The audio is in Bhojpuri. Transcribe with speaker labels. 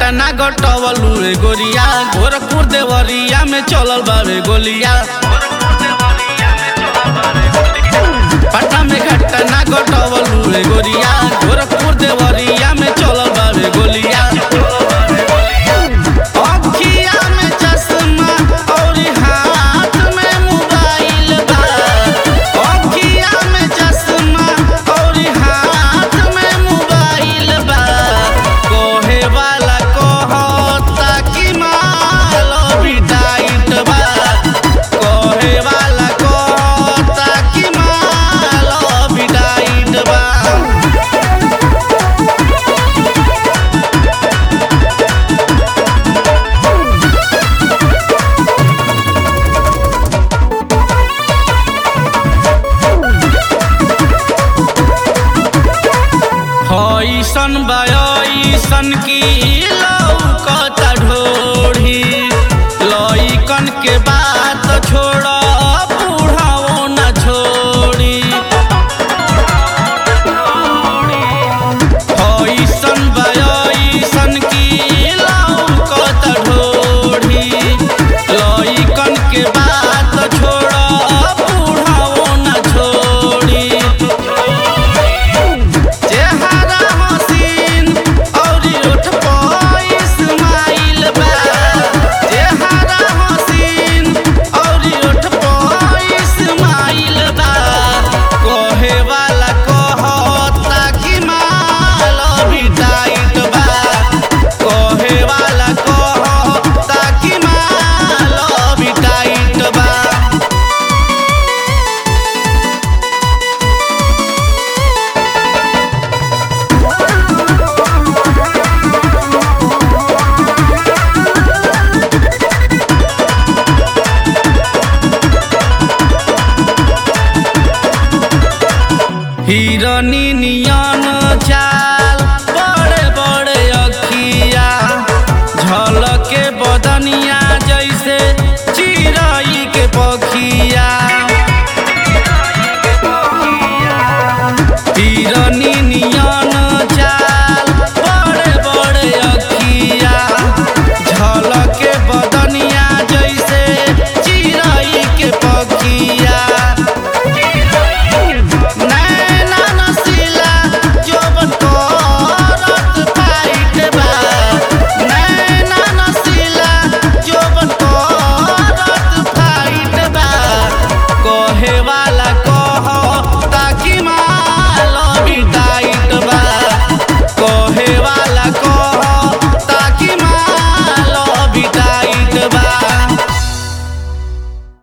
Speaker 1: घटना घटवलू रे गोरिया गोरखपुर देवरिया में चलल बावे गोलिया पटना में घटना घटवलू रे गोरिया गोरखपुर देवरिया में चलल बावे गोलिया अखिया में चश्मा और हाथ में मोबाइल बा अखिया में चश्मा और हाथ में मोबाइल बा कोहे वाला कहता कि माल भी टाइट बा कोहे वाला कहता कि माल भी टाइट बा हईसन बयसन की लौकता ढोढ़ी लइकन के बात छोड़ बूढ़ाओ न छोड़ी हईसन बयसन की लौकता ढोढ़ी लइकन के बात छोड़ बूढ़ाओ न छोड़ी चेहरा हसीन औरी ओठ पर इस्माइल बा चेहरा हसीन औरी ओठ पर इस्माइल बा कहे वाला कहता कि माल भी टाइट बा कहे वाला कहता कि माल भी टाइट बा हिरनी नियन चाल बड़े बड़े अखिया झलके बदनिया जैसे चिड़ई के पखिया हिरनी नियन चाल बड़े बड़े अखिया झलके बदनिया जैसे चिड़ई के पखिया नैना नसीला जोबन करत फाइट बा नैना नसीला जोबन करत फाइट बा कहे वाला